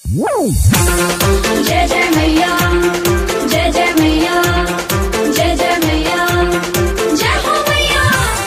जय जय मैया जय जय मैया जय जय मैया जय हो मैया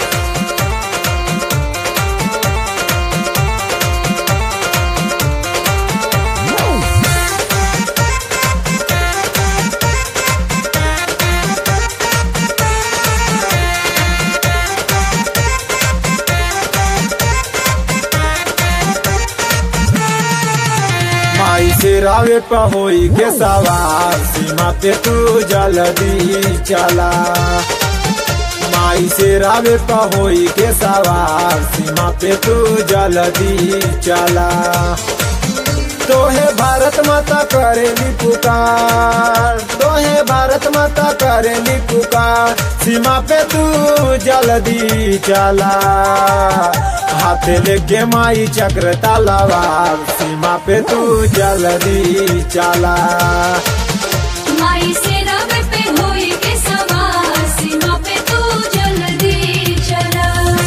माई से रावे पहोई के सवार सीमा पे तू जल्दी चला माई से रावे पहोई के सवार सीमा पे तू जल्दी चला तोहे भारत माता करेली पुकार तोहे भारत माता करेली पुकार सीमा पे तू जल्दी चला हाथ लेके माई चक्र तलवार सीमा पे तू जल्दी चला माई से रब पे होई के सवार सीमा पे तू जल्दी चला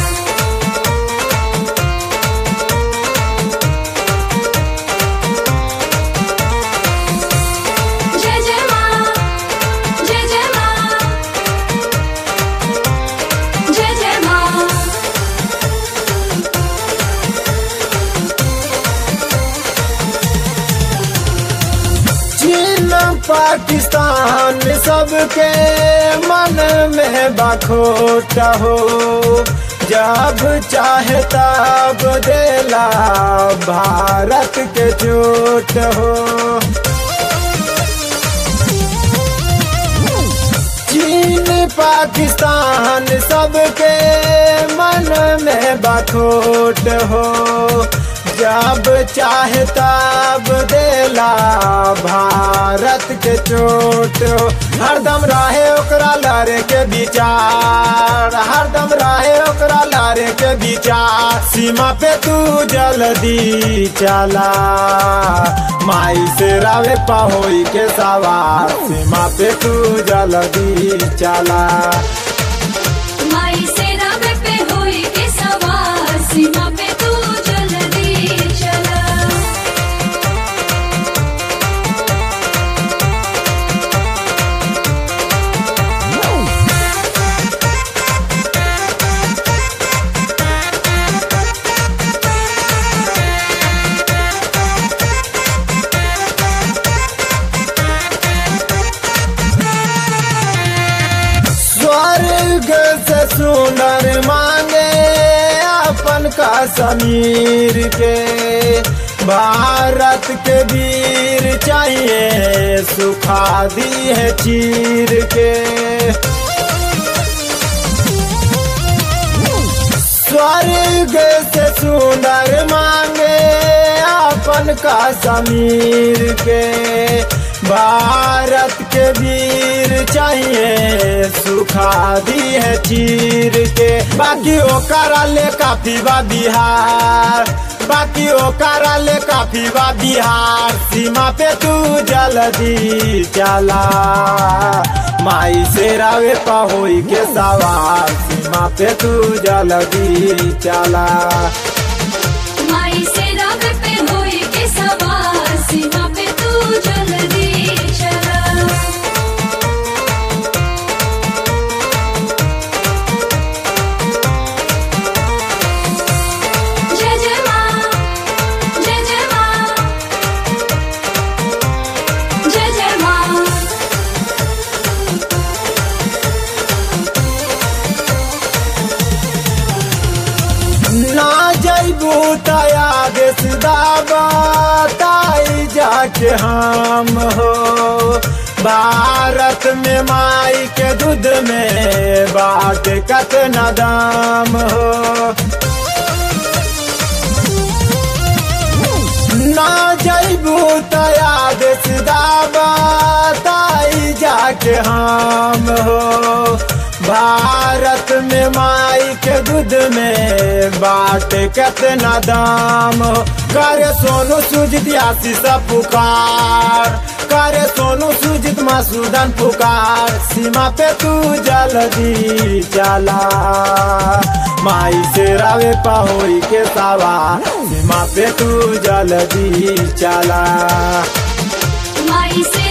जय जय माँ जय जय माँ जय जय माँ चीन पाकिस्तान सबके मन में बखोट हो जब चाहे तब देला भारत के चोट हो चीन पाकिस्तान सबके मन में बखोट हो जब चाहे तब देला भारत के चोट हो हरदम रहे ओकरा लड़े के विचार हरदम रहे ओकरा लड़े के विचार सीमा पे तू जल्दी चला माई से रावे पहोई के सवार सीमा पे तू जल्दी चला माई से रब पे होई के सवार सीमा पे तू जल्दी चला स्वर्ग से सुंदर मांगे अपन का समीर के भारत के वीर चाहिए सुखा दी है चीर के स्वर्ग से सुंदर मांगे अपन का समीर के भारत के वीर चाहिए सुखा दी है चीर के बाकी ओकरा ले काफी बा बिहार बाकी ओकरा ले काफी बा बिहार सीमा पे तू जल्दी चला माई से रावे पहोई के सवार सीमा पे तू जल्दी चला माई से रब पे होई के सवार सीमा पे तू जल्दी चला जय जय माँ जय जय माँ जय जय माँ ना जैबू तया देश दाबा ताई जाके हम हो भारत में माई के दूध में बाट कतना दाम हो ना जैबू तया देश दाबा ताई जाके हम हो भारत में माई के दूध में बाट कितना दाम हो करे सोनू सुजित आशीष पुकार करे सोनू सुजित मसूदन पुकार सीमा पे तू जल्दी चला माई से रावे पहोई के सवा सीमा पे तू जल्दी चला माई से